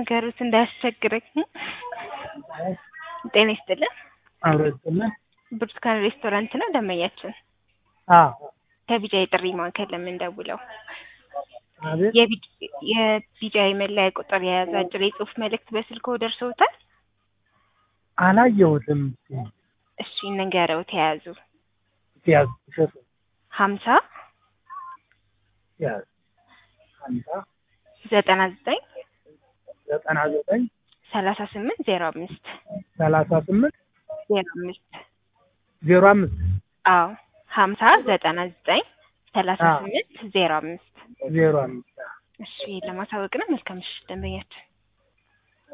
ይንገሩት እንዳያስቸግረኝ። ጤና ይስጥልን። አብረጥልን ብርቱካን ሬስቶራንት ነው ደንበኛችን። አዎ ከቢጃ የጥሪ ማዕከል ለምንደውለው አቤት የቢጃ መለያ ቁጥር የያዘ አጭር የጽሁፍ መልእክት በስልክዎ ደርሰውታል? አላየሁትም። እሺ እንንገረው ተያዙ ያዝ እሸቱ ሀምሳ ያዝ ሀምሳ ዘጠና ዘጠኝ ዘጠና ዘጠኝ ሰላሳ ስምንት ዜሮ አምስት ሰላሳ ስምንት ዜሮ አምስት ዜሮ አምስት አዎ ሀምሳ ዘጠና ዘጠኝ ሰላሳ አዎ። ስምንት ዜሮ አምስት ዜሮ አምስት እሺ ለማሳወቅ ነው። መልካም ምሽት ደንበኛችን